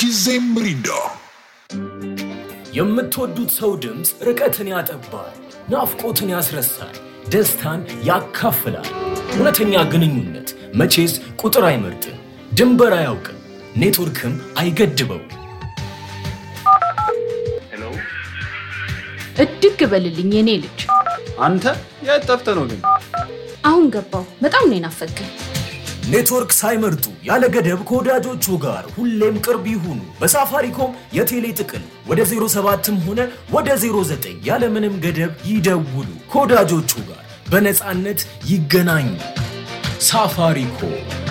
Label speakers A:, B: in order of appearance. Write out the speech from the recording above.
A: ሁልጊዜም ሚሪንዳ።
B: የምትወዱት ሰው ድምፅ ርቀትን ያጠባል፣ ናፍቆትን ያስረሳል፣ ደስታን ያካፍላል። እውነተኛ ግንኙነት መቼስ ቁጥር አይመርጥም፣ ድንበር አያውቅም፣ ኔትወርክም አይገድበውም።
C: እድግ በልልኝ የኔ ልጅ።
D: አንተ የት ጠፍተህ ነው ግን?
C: አሁን ገባው። በጣም ነው የናፈቀኝ።
B: ኔትወርክ ሳይመርጡ ያለ ገደብ ከወዳጆቹ ጋር ሁሌም ቅርብ ይሁኑ። በሳፋሪኮም የቴሌ ጥቅል ወደ 07ም ሆነ ወደ 09 ያለምንም ገደብ ይደውሉ። ከወዳጆቹ ጋር በነፃነት ይገናኙ። ሳፋሪኮም